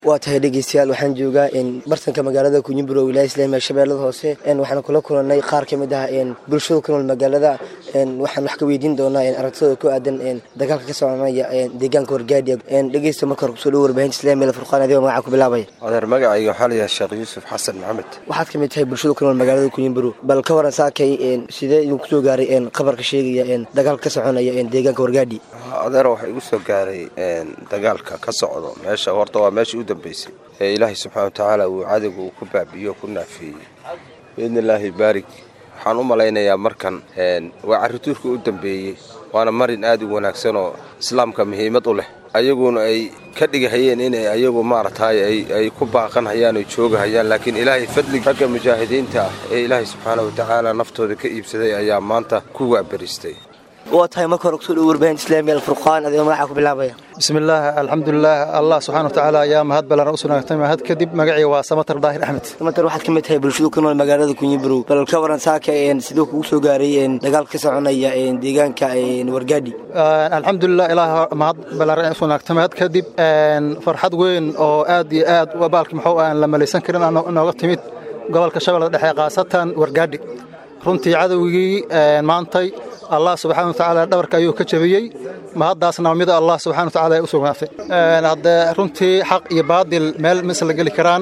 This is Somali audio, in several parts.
waa tahay dhegeystayaal waxaan joogaa bartanka magaalada kunyiburo wilaaya islaamiga shabeellada hoose waxaan kula kulanay qaar ka mid ah bulshada ku nool magaalada waxaan wax ka weydiin doonaa aragtidooda ku aadan dagaalka ka soconaya deegaanka wargaadhiya dhegeysta marka hore kusoo dhowo warbaahinta islaamiga furqaan adigoo magaca ku bilaabaya adeer magacayga waxaa layahay sheekh yuusuf xasan maxamed waxaad ka mid tahay bulshada ku nool magaalada kunyiburo bal ka waran saakay sidee idinku soo gaaray qabarka sheegaya dagaalka ka soconaya deegaanka wargaadhi adeer waxaa igu soo gaaray dagaalka ka socdo meesha horta waa meeshii u dambeysay ee ilaahay subxaana watacaala uu cadowga uu ku baabi'iyo ku naafeeyey biidni illaahi baarig waxaan u malaynayaa markan waa carrituurka u dambeeyey waana marin aad u wanaagsan oo islaamka muhiimad u leh ayaguna ay ka dhigahayeen inay ayagu maaragtaay ay ku baaqanhayaan oy joogahayaan laakiin ilaahay fadlig ragga mujaahidiinta ah ee ilaahay subxaana watacaala naftooda ka iibsaday ayaa maanta ku waaberistay waa tahay marka hore kusoo dhowo warbaahinta islaamiga alfurqaan adigoo magaca ku bilaabaya bismillaah alxamdulilah allah subxana watacaala ayaa mahad balan u sugnaatay mahad kadib magacii waa samatar daahir axmed samatar waxaad ka mid tahay bulshadu ku nool magaalada kunyiburow bal ka waran saaka siduu kugu soo gaaray dagaalka ka soconaya deegaanka wargaadhi alxamdulilah ilaah mahad balan u sugnaatay mahad kadib farxad weyn oo aad iyo aad baalki muxuu aan la malaysan karin nooga timid gobolka shabeellada dhexe khaasatan wargaadhi runtii cadowgii maantay allah subxana watacaala dhabarka ayuu ka jabiyey mahaddaasna mida allah subxana watacaala ay u sugnaatay haddee runtii xaq iyo baadil meel misla geli karaan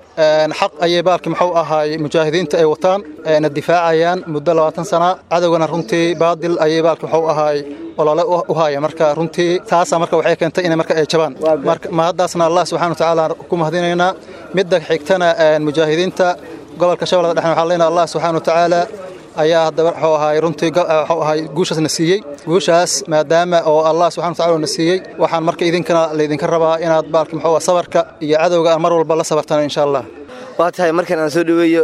xaq ayay baalki muxuu ahaay mujaahidiinta ay wataan na difaacayaan muddo labaatan sana cadowgana runtii baadil ayay baalki muxuu ahaay olole u haaya marka runtii taasa marka waxay keentay inay marka ay jabaan mahaddaasna allah subxana watacaala ku mahadinaynaa midda xigtana mujaahidiinta gobolka shabeellada dhexna waxaan leenahay allah subxana watacaala ayaa haddaba wuxuu ahaay runtii wuxuu ahaay guushaasna siiyey guushaas maadaama oo allah subxana watacaala na siiyey waxaan marka idinkana laydinka rabaa inaad baalki muxuu sabarka iyo cadowga aan mar walba la sabartaan insha allah waa tahay markan aan soo dhoweeyo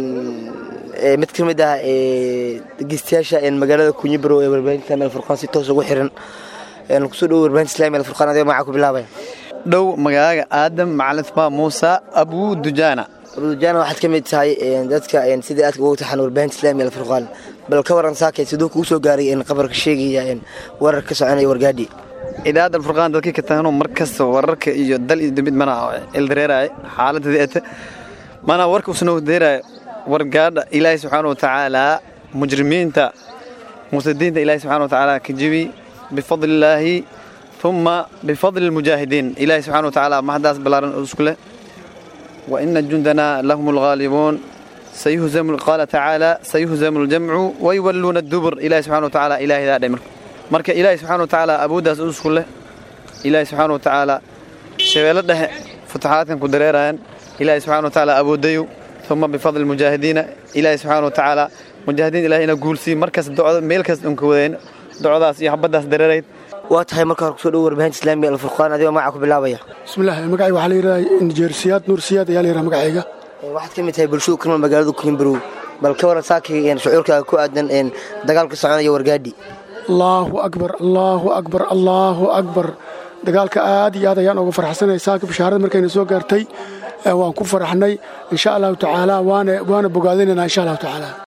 mid ka mid ah dhegeystayaasha magaalada kunyiburo ee warbaahinta meel furqaan si toos ugu xiran kusoo dhowo warbaahinta islaamiga meel furqaan adigoo magaca ku bilaabaya dhow magaaga aadam macalin ismaa muusa abuu dujaana abudujaan waxaad ka mid tahay dadka sidai aadka ugu taxan warbaahinta islaamiga alfurqaan bal ka waran saakay siduu kugu soo gaaray qabarka sheegaya warar ka soconaya wargaadhi idaacadda alfurqaan dadkii ka tahano mar kasta wararka iyo dal iyo dambid mana ildareeraaye xaaladda ete mana warka usnoo deeraaye wargaadha ilaahay subxaana watacaala mujrimiinta musadiinta ilaahay subxana watacaala ka jibi bifadlillaahi uma bifadli lmujaahidiin ilaahay subxana watacaala mahadaas ballaaran isku leh وإن جندنا لهم الغالبون سيهزم قال تعالى سيهزم الجمع ويولون الدبر إلهي سبحانه وتعالى إلهي ذا دمر مرك إلهي سبحانه وتعالى أبو داس أسكل إلهي سبحانه وتعالى شغالة فتحات كدريران إلهي سبحانه وتعالى أبو ديو ثم بفضل المجاهدين إلهي سبحانه وتعالى مجاهدين إلهي نقول سي مركز دعاء ميلكس انكودين دعاء داس يحبداس دريريت waa tahay marka hore kusoo dhowo warbaahinta islaamiga alfurqaan adigoo magaca ku bilaabaya bismillaah magacayga waxaa la yidhaha injeersiyaad nuur siyaad ayaa la yidhaha magacayga waxaad ka mid tahay bulshadu ku nool magaalada kunimbarow bal ka waran saakay shucuurkaaga ku aadan dagaalka soconaya wargaadhi allaahu akbar allaahu akbar allaahu akbar dagaalka aad iyo aad ayaan uga farxsanay saaka bishaarada markayna soo gaartay waan ku faraxnay insha allahu tacaala waana bogaadinaynaa insha allahu tacaala